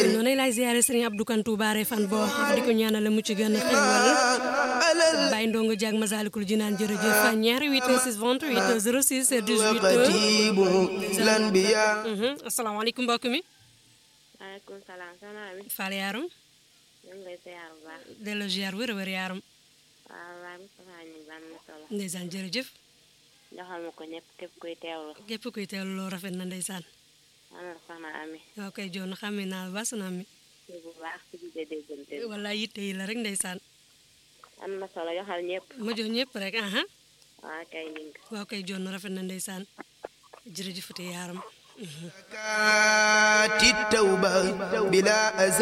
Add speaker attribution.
Speaker 1: njariñ
Speaker 2: noonu lay ziare Serigne Abdou Kantou Baare fan boo di ko ñaanal mu ci gën a xéwal
Speaker 1: alal
Speaker 2: Baye Ndongo Diag Masalikul Jinaan jërëjëf ñaari 8 6 28 06 18
Speaker 1: xatibu lanbiya
Speaker 2: Mhm, asalaamaaleykum mbokk mi
Speaker 3: maaleykum salaam soxna Ami
Speaker 2: Fall Yaram
Speaker 3: ñu ngi lay ziar bu baax
Speaker 2: delloo ziar wér wér Yaram
Speaker 3: waaw waaye Moustapha ñu ngi am na solo
Speaker 2: ndeysaan jërëjëf
Speaker 3: joxal ma ko ñëpp képp kuy teewlu
Speaker 2: képp kuy teewlu loo rafet na ndeysaan
Speaker 3: am na soxna Ami
Speaker 2: waaw kay joon xamee naa la ba sunu ami
Speaker 3: ci bu baax ci biir déggante bi
Speaker 2: wala yitte yi la rek ndeysaan
Speaker 3: am na solo joxal ñëpp
Speaker 2: ma jox ñëpp rek aha
Speaker 3: waa kay ñu ngi
Speaker 2: waaw kay joon rafet na ndeysaan jërëjëfate Yaram
Speaker 1: kaati tawba bila